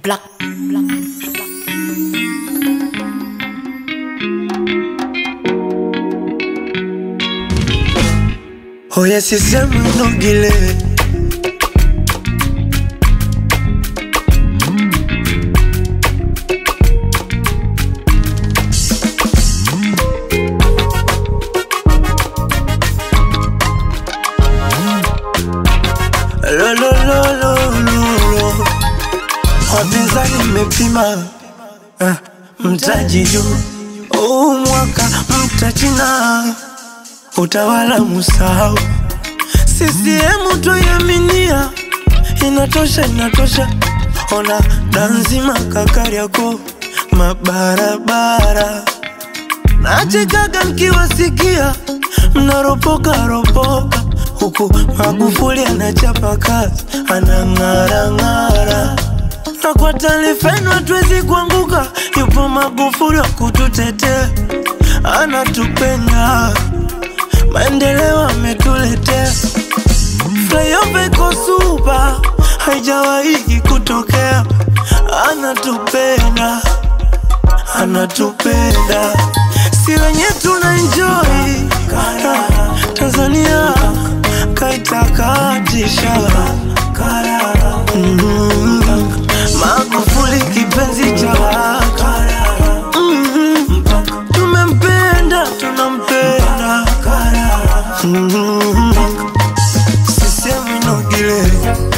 Black, black, black. Oya sisemu nogile Lo, lo, lo, lo, lo, lo. Wapinzani mmepima eh, mtaji juu huu mwaka mtachina utawala musahau CCM twaiaminia inatosha inatosha ona danzima kakariako mabarabara nachekaga nkiwasikia mnaropoka ropoka huku Magufuli anachapa kazi anang'arang'ara na kwa taarifa yenu hatuwezi kuanguka, yupo Magufuli wa kututetea, anatupenda, maendeleo ametuletea. Flyover iko super, haijawahi kutokea, anatupenda, anatupenda, si wenye tuna enjoy Tanzania kaitakatisha mm Magufuli kipenzi cha watu mm Tumempenda, tunampenda mm Sisemi nogile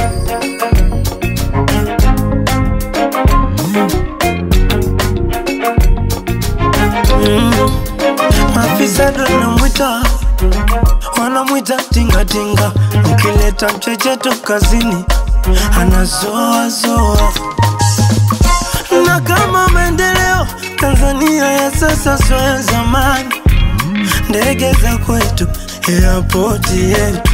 mm Maafisa ndo namwita wanamwita tingatinga, ukileta mchecheto kazini anazoazoa. Na kama maendeleo Tanzania ya sasa sio ya zamani, ndege za kwetu, airport yetu.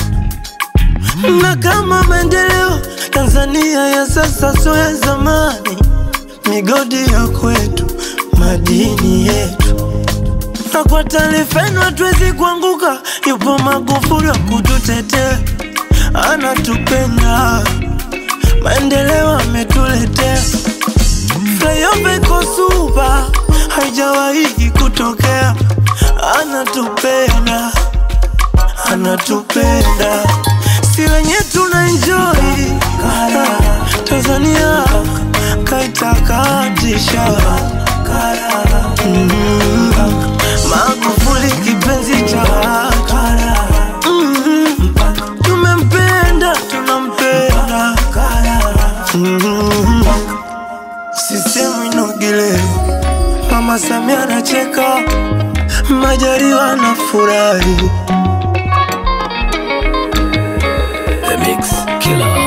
Na kama maendeleo Tanzania ya sasa sio ya zamani, migodi ya kwetu, madini yetu na kwa taarifa yenu hatuwezi kuanguka, yupo Magufuli wa kututetea, anatupenda, maendeleo ametuletea. Flyover iko super, haijawahi kutokea, anatupenda, anatupenda, si wenye tuna enjoy Tanzania kaitakatisha mm Magufuli kipenzi cha watu mm Tumempenda, tunampenda mm Sisemu inogile Mama Samia anacheka Majaliwa anafurahi The Mix Killer.